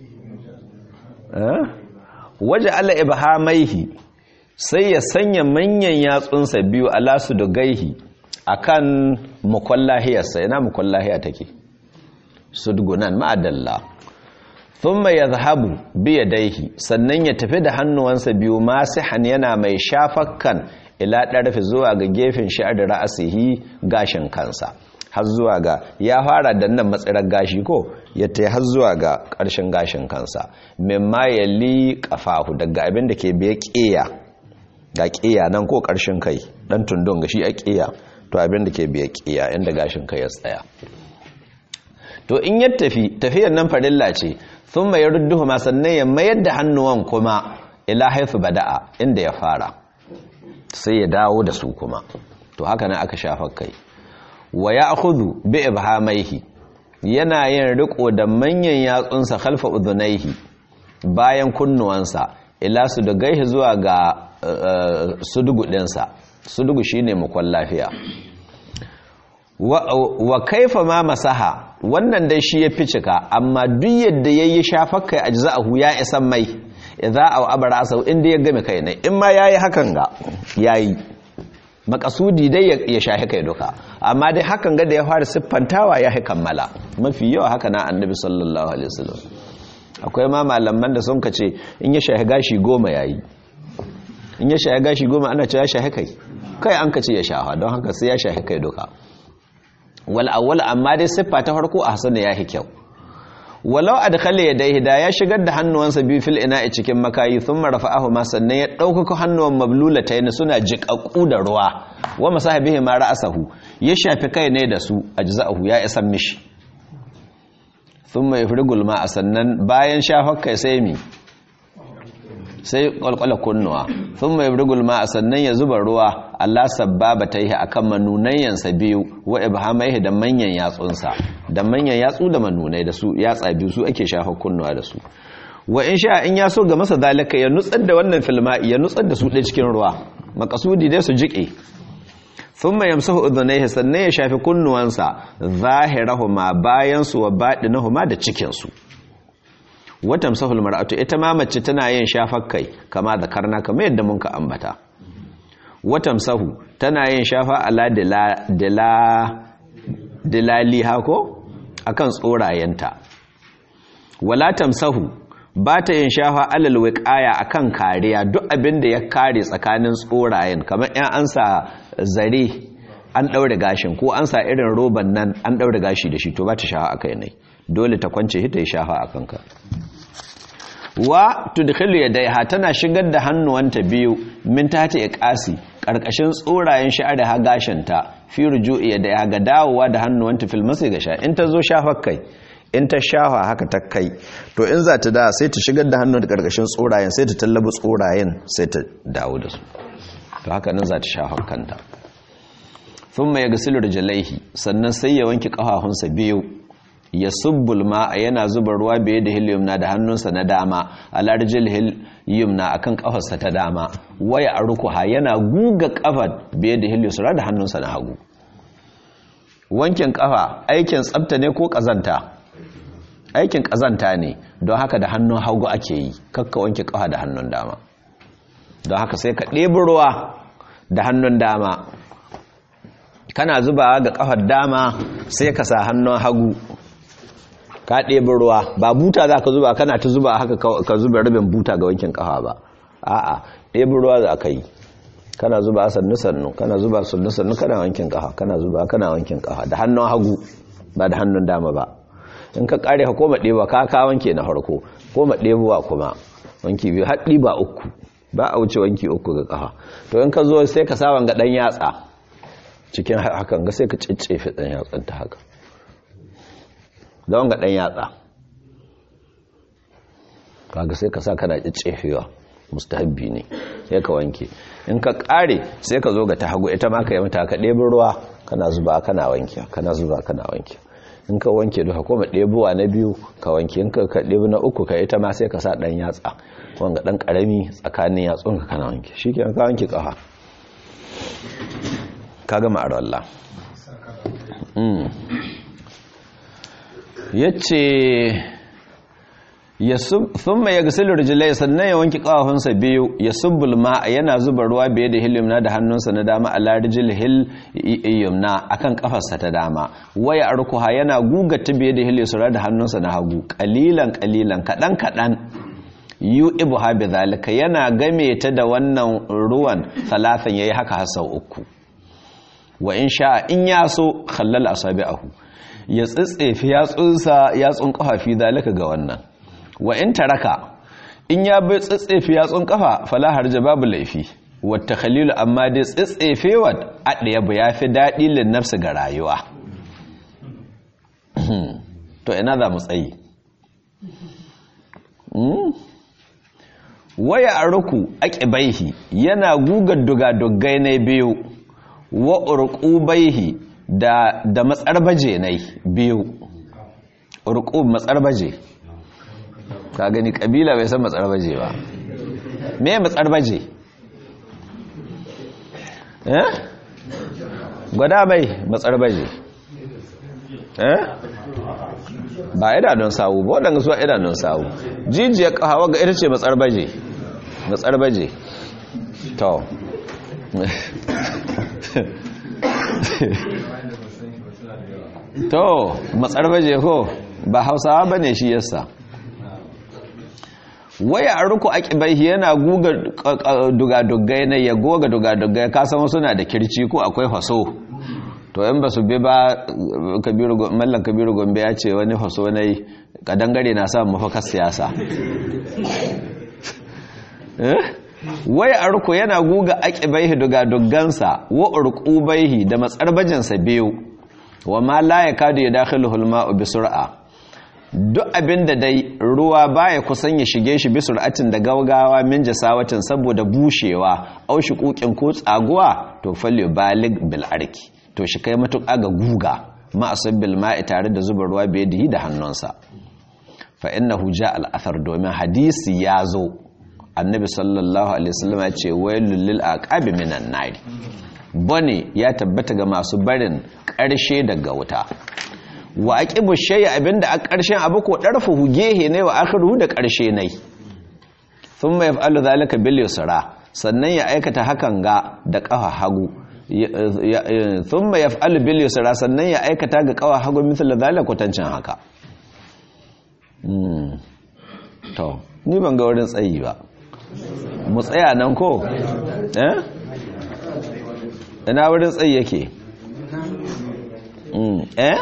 waje ala ibhamaihi sai ya sanya manyan yatsunsa biyu ala su da gaihi akan mukwallahiyarsa ina mukwallahiya take sudgunan ma'adalla thumma yadhhabu bi yadayhi sannan ya tafi da hannuwansa biyu masihan yana mai shafakkan ila ɗarfi zuwa ga gefen sha'ar ra'asihi gashin kansa har zuwa ga ya fara da nan matsirar gashi ko ya ta har zuwa ga ƙarshen gashin kansa mimma ya li ƙafahu daga abin da ke biya ƙeya ga ƙeya nan ko ƙarshen kai ɗan tundun ga shi a ƙeya to abin da ke biya ƙeya inda gashin kai ya tsaya to in ya tafi tafiyar nan farilla ce thumma yarudduhuma sannan ya mayar da hannuwan kuma ila haifu bada'a inda ya fara sai ya dawo da su kuma to haka nan aka shafa kai wa ya'khudhu bi ibhamaihi yana yin riko da manyan yatsunsa khalfa udhunaihi bayan kunnuwansa ila su da gaihi zuwa ga sudugu ɗinsa sudugu shine mukwan lafiya wa kaifa ma masaha wannan dai shi ya fi cika amma duk yadda ya yi shafakkai a jiza'ahu ya isan mai idza aw abara asau inda ya game kai ne in ma yayi hakan ga yayi makasudi dai ya shahi kai duka amma dai hakan ga da ya fara siffantawa ya kammala mafi yawa haka na annabi sallallahu alaihi wasallam akwai ma malaman da sun kace in ya shahi gashi goma yayi in ya shahi gashi goma ana cewa ya shahi kai kai an kace ya shaha don haka sai ya shahi kai duka wal awwal amma dai siffa ta farko a hasana yahi kyau walau adkhala yadayhi da ya shigar da hannuwansa biyu fil ina'i cikin makayi thumma rafa'ahu ma sannan ya dauka hannuwan mablulatayn suna jiƙaƙu da ruwa wa masahabihi ma ra'asahu ya shafi kai ne da su ajza'ahu ya isan mishi thumma yafrigul ma sannan bayan shafar kai sai mi sai kwalkwala kunnuwa thumma yafrigul ma sannan ya zuba ruwa Allah sabbaba ta yi akan manunayyansa biyu wa ibhamaihi da manyan yatsunsa da manyan yatsu da manunai da su yatsa biyu su ake shafa kunnuwa da su wa in sha in ya so ga masa zalika ya nutsar da wannan filma ya nutsar da su ɗaya cikin ruwa makasudi dai su jiƙe thumma yamsahu udhunayhi sannan ya shafi kunnuwansa zahirahuma bayan su wa baɗinahuma da cikin su wa tamsahu almar'atu ita ma mace tana yin shafar kai kama da karna kamar yadda mun ka ambata wa tamsahu tana yin shafa ala dila dilali hako akan tsorayenta wala tamsahu ba ta yin shafa alal wiqaya akan kariya duk abin da ya kare tsakanin tsorayen kamar yan an sa zare an daure gashin ko an sa irin roban nan an daure gashi da shi to ba ta shafa akai ne dole ta kwance shi ta yi shafa akan ka wa tudkhilu yadayha tana shigar da hannuwanta biyu min tati iqasi karkashin tsorayen sha'ar ha gashinta fi ruju'i yadayha ga dawowa da hannuwanta fil masai ga sha in ta zo shafar kai in ta shafa haka ta kai to in za ta da sai ta shigar da hannun da karkashin tsorayen sai ta tallabi tsorayen sai ta dawo da su to haka nan za ta shafa kanta thumma yaghsilu rijlaihi sannan sai ya wanke kafafunsa biyu ya subbul ma'a yana zuba ruwa biye da hilyumna da hannunsa na dama alarjil hilyumna akan kafarsa ta dama waya arkuha yana guga kafar biye da hilyusra da hannunsa na hagu wankin kafa aikin tsafta ne ko kazanta aikin kazanta ne don haka da hannun hagu ake yi kakka wanke kafa da hannun dama don haka sai ka ɗebi ruwa da hannun dama kana zubawa ga kafar dama sai ka sa hannun hagu ka ɗebi ruwa ba buta za ka zuba kana ta zuba haka ka zuba rabin buta ga wankin ƙafa ba a'a ɗebi ruwa za ka yi kana zuba sannu sannu kana zuba sannu sannu kana wankin ƙafa kana zuba kana wankin ƙafa da hannun hagu ba da hannun dama ba in ka ƙare ka koma ɗeba ka ka wanke na farko koma ɗebuwa kuma wanki biyu har ɗiba uku ba a wuce wanki uku ga ƙafa to in ka zo sai ka sa wanga ɗan yatsa cikin hakan ga sai ka ciccefe ɗan yatsan ta haka da wanga ɗan yatsa kaga sai ka sa kana cicefewa mustahabbi ne sai ka wanke in ka ƙare sai ka zo ga ta hagu ita ma ka yi mata ka ɗebi ruwa kana zuba kana wanke kana zuba kana wanke in ka wanke duka kuma ɗebuwa na biyu ka wanke in ka ɗebi na uku ka ita ma sai ka sa ɗan yatsa wanga ɗan ƙarami tsakanin yatsun ka kana wanke shi ke ka wanke ƙafa ka gama a Allah ya ce sun mai ya gasilu rijilai sannan ya wanki ƙawafinsa biyu ya subbul ma yana zuba ruwa biye da hilimna da hannunsa na dama a larijil hil yumna akan kafarsa ta dama waya arkuha yana gugata biye da hil yusra da hannunsa na hagu kalilan kalilan kadan kadan yu ibu ha bi zalika yana game ta da wannan ruwan talatan yayi haka har sau uku wa in sha in ya so khallal asabi'ahu ya tsitsefi yatsunsa yatsun kafa fi zalika ga wannan wa in taraka in ya bai tsitsefi yatsun kafa fala harja babu laifi wata khalilu amma dai tsitsefewa adaya ba yafi dadi lin nafsi ga rayuwa to ina za mu tsayi waya aruku aqibaihi yana gugar dugadugai na biyu wa urqubaihi da da matsarbaje nai biyu urqub matsarbaje ka gani kabila bai san matsarbaje ba me matsarbaje eh gwada mai matsarbaje eh ba idanun sawu ba waɗanda su idanun sawu jijiyar ƙahawa ga ita ce matsarbaje matsarbaje to to matsarbaje ko ba hausawa ba ne shi yasa waya a ruku aƙibai yana guga dugadugai na ya goga dugadugai kasan wasu na da kirci ko akwai haso to yan ba su bi ba mallan kabiru gombe ya ce wani haso na yi kadangare na samun mafakar siyasa waya a ruku yana guga aƙibaihi dugadugansa wa urƙubaihi da matsarbajinsa biyu wa ma la ya kadu ya dakhilu hulma bi sur'a duk abin da dai ruwa baya kusan ya shige shi bi sur'atin da gaugawa min jasawatin saboda bushewa au kukin ko tsaguwa to falle balig bil arki to shi kai matuƙa ga guga ma asabbil ma'i tare da zuba ruwa bai da da hannunsa fa innahu ja al athar domin hadisi ya zo annabi sallallahu alaihi wasallam ya ce wailul lil aqabi minan nar bane ya tabbata ga masu barin ƙarshe daga wuta wa aqibu shay'a abinda a ƙarshen abu ko darfuhu gehe ne wa akhiru da ƙarshe ne thumma yaf'alu zalika bil yusra sannan ya aikata hakan ga da ƙafa hagu thumma yaf'alu bil yusra sannan ya aikata ga ƙafa hagu misal zalika kwatancin haka to ni ban ga wurin tsayi ba mu tsaya nan ko eh ina wurin tsayi yake eh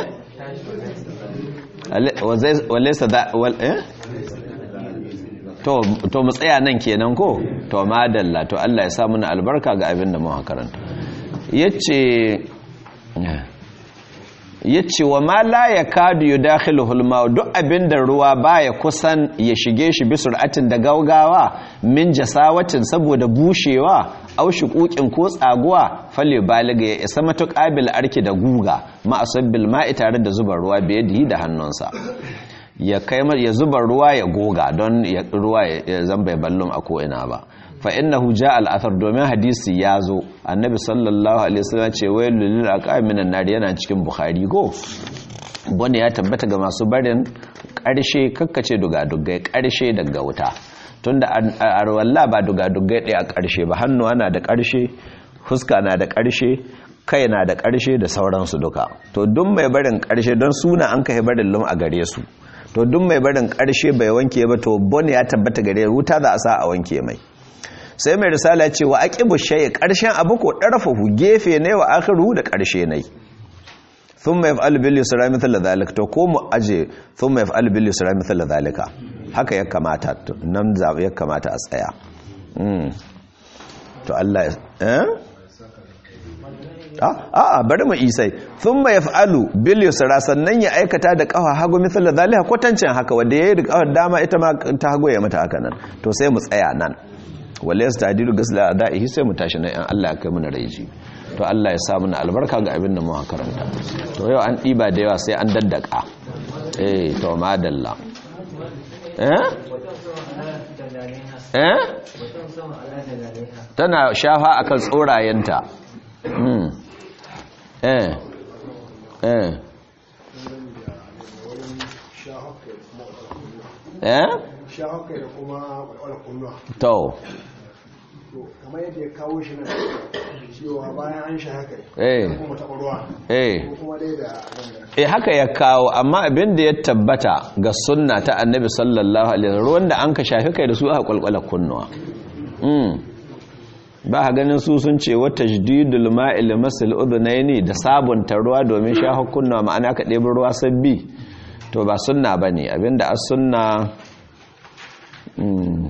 walaisa da wal eh to to mu tsaya nan kenan ko to madalla to Allah ya sa muna albarka ga abin da mu karanta yace yace wa ma la yakadu yudakhiluhu al duk abin da ruwa baya kusan ya shige shi bi sur'atin da gaugawa min jasawatin saboda bushewa au shuquqin ko tsaguwa fale baliga ya isa matuqabil arki da guga ma asabbil ma'i tare da zubar ruwa biyadihi da hannunsa ya kai ya zuba ruwa ya goga don ruwa ya zamba ya ballum a ko ina ba fa innahu jaa al-athar domin hadisi ya zo annabi sallallahu alaihi wasallam ce wailul lil aqaminan nar yana cikin bukhari go wanda ya tabbata ga masu barin karshe kakkace dugadugai karshe daga wuta tunda arwalla ba dugadugai ɗaya a karshe ba hannu ana da karshe huska na da karshe kai na da karshe da sauransu duka to duk mai barin karshe don suna an kai barin lum a gare su to duk mai barin karshe bai wanke ba to bon ya tabbata gare wuta za a sa a wanke mai sai mai risala ce wa aqibu shay'i karshen abu ko darfahu gefe ne wa akhiru da karshe ne thumma yaf'alu bil yusra mithla dhalik to ko mu aje thumma yaf'alu bil yusra mithla dhalika haka ya kamata nan za ya kamata a tsaya mm to Allah eh a'a bari mu isai thumma yaf'alu bil yusra sannan ya aikata da kafa hagu mithla dhalika kwatancin haka wanda yayi da kafar dama ita ma ta hagu ya mata haka nan to sai mu tsaya nan wale su tadiru gasla a da'ihi sai mu tashi na yan Allah ya kai muna raiji to Allah ya sa muna albarka ga abin da mu karanta to yau an ɗiba da yawa sai an daddaka eh to madalla eh eh tana shafa akan tsorayenta mm eh eh eh shahakai da kuma walwala kunnuwa to kamar yadda ya kawo shi nan cewa bayan an shahakai eh kuma taɓa ruwa eh ko kuma dai da eh haka ya kawo amma abin da ya tabbata ga sunna ta annabi sallallahu alaihi wasallam ruwan da an ka shafi kai da su aka kwalkwala kunnuwa mm ba ha ganin su sun ce wa tajdidul ma'il masil udhunaini da sabunta ruwa domin shafa kunnuwa ma'ana ka ɗebi ruwa sabbi to ba sunna bane abinda as sunna mm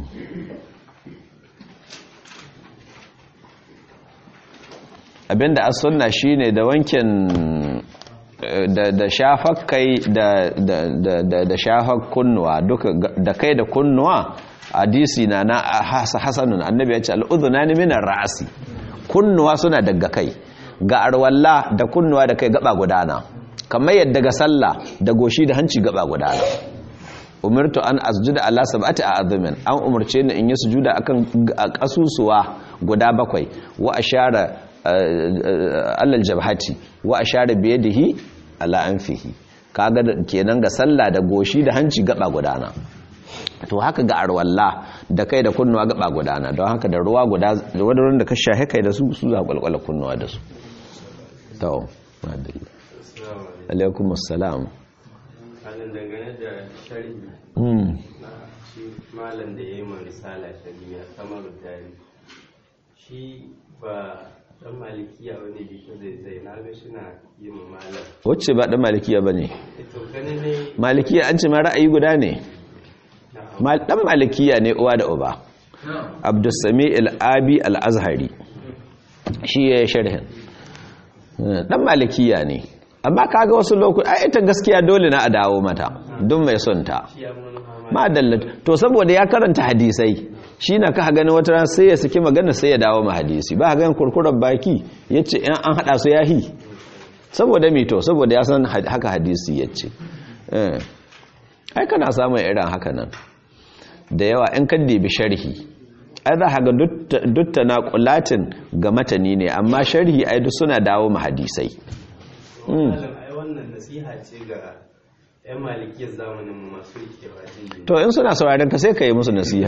abinda as sunna shine da wankin da da shafar kai da da da da, da shafar kunnuwa duka da kai da kunnuwa hadisi na na has- hasanun annabi ya ce al'udhunani min ar-ra'si kunnuwa suna daga kai ga arwalla da kunnuwa da kai gaba gudana kamar yadda ga sallah da goshi da hanci gaba gudana umirtu an asjuda ala sab'ati a'zamin an umarce ni in yi sujuda akan kasusuwa guda bakwai wa ashara alal jabhati wa ashara bi yadihi ala anfihi kaga da- kenan ga sallah da goshi da hanci gaba gudana to haka ga arwalla da kai da kunnuwa gaba gudana don haka da ruwa guda da wadarin da ka shahe kai da su su za kwalkwala kunnuwa da su to madalla alaikum assalam halin dangane da sharhi hmm na shi malam da ya yi ma risala shari'a kamar tari shi ba dan malikiya wani biko zai zai na ga shi na yi ma malam wacce ba dan malikiya bane ito gani ne malikiya an ce ma ra'ayi guda ne na Mal- dan malikiya ne uwa da uba abdusami al-abi al-azhari shi ya yi sharhin dan malikiya ne amma kaga wasu lokuta ai ita gaskiya dole na a dawo mata don mai son ta shi ya mun hama madalla to saboda ya karanta hadisai shi na ka gani wata ran sai ya saki magana sai ya dawo ma hadisi ba ganin kurkurar baki yace in an hada su yahi saboda me to saboda ya san had- haka hadisi yace eh ai kana samun irin haka nan da yawa in ka dibi sharhi ai za ka ga dutta na qulatin ga matani ne amma sharhi ai duk suna dawo ma hadisai Mm. malam ai wannan nasiha ce ga yan malikiyar zamanin mu masu rikewa jin to in suna sauraron ka sai ka yi musu nasiha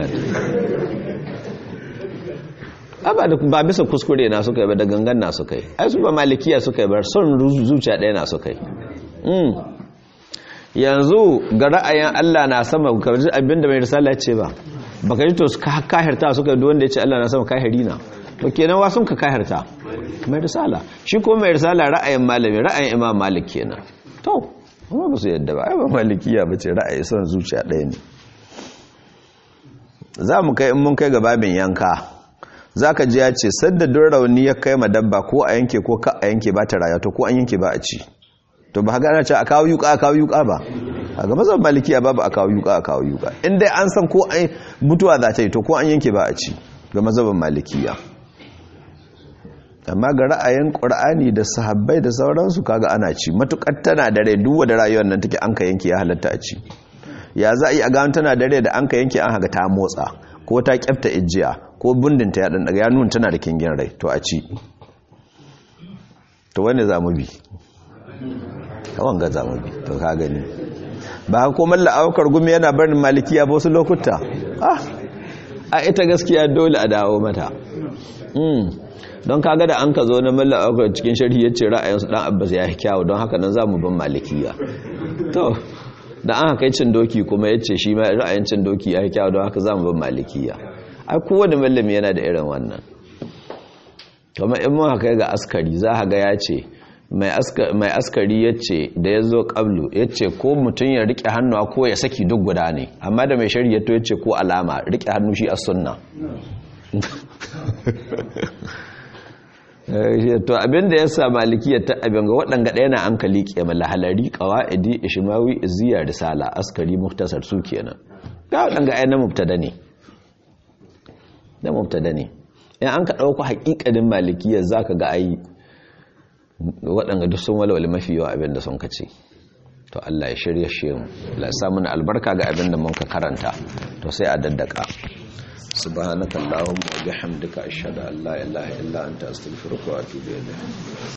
a ba da ba bisa kuskure na suka yi ba da gangan na suka yi ai su ba malikiya suka yi ba son ru- zuciya ɗaya na suka yi Mm. yanzu ga ra'ayin Allah na sama ka ji abinda mai risala ya ce ba baka ji to su ka- kahirta suka yi duk wanda ya ce Allah na sama kahiri na to kenan wa sun ka kahirta mai risala shi kuma mai risala ra'ayin malami ra'ayin imam malik kenan to amma ba su yadda ba ai ba malikiya ba ce ra'ayi son zuciya ɗaya ne za mu kai in mun kai ga babin yanka za ka ji ya ce sadda don rauni ya kai ma dabba ko a yanke ko ka a yanke ba ta rayuwa to ko an yanke ba a ci to ba haka ana ce a kawo yuka a kawo yuka ba a ga mazan malikiya babu a kawo yuka a kawo yuka in dai an san ko an mutuwa za ta yi to ko an yanke ba a ci ga mazhabin malikiya amma ga ra'ayin qur'ani da sahabbai da sauransu kaga ana ci matukar tana da rai duk da rayuwar nan take an ka yanke ya halatta a ci ya za a yi a gano tana da rai da an ka yanke an haka ta motsa ko ta kyafta ijiya ko bundinta ya dandaga ya nuna tana da kingin rai to a ci to wani za mu bi kawan ga za mu bi to ka gani ba ko malla aukar gumi yana barin malikiya ba wasu lokuta ah a ita gaskiya dole a dawo mata mm. don kaga da an ka zo na malla aukar cikin sharhi ya ce ra'ayinsu dan abbas ya yi kyawu don haka nan za mu ban malikiya to da an haka cin doki kuma ya ce shi ma ra'ayin cin doki ya yi kyawu don haka za mu ban malikiya ai kowane mallami yana da irin wannan kuma in mun haka ga askari za a ga ya ce mai askari ya ce da ya zo ƙablu ya ce ko mutum ya riƙe hannuwa ko ya saki duk guda ne amma da mai shari'a to ya ce ko alama riƙe hannu shi a sunna to abinda ya sa malikiyar ta abin ga waɗanga ɗaya na an ka liƙe malahalari ƙawa'idi ishimawi iziya risala askari muktasar su kenan ga waɗanga ɗaya na mubtada ne na mubtada ne in an ka ɗauko haƙiƙanin malikiyar za ka ga ayi waɗanga duk sun walwale mafi yawa abin da sun kace to Allah ya shirya shi mu Allah ya sa mana albarka ga abin da mun ka karanta to sai a daddaka subhanakallahumma wa bihamdika ashhadu an la ilaha illa anta astaghfiruka wa atubu ilayk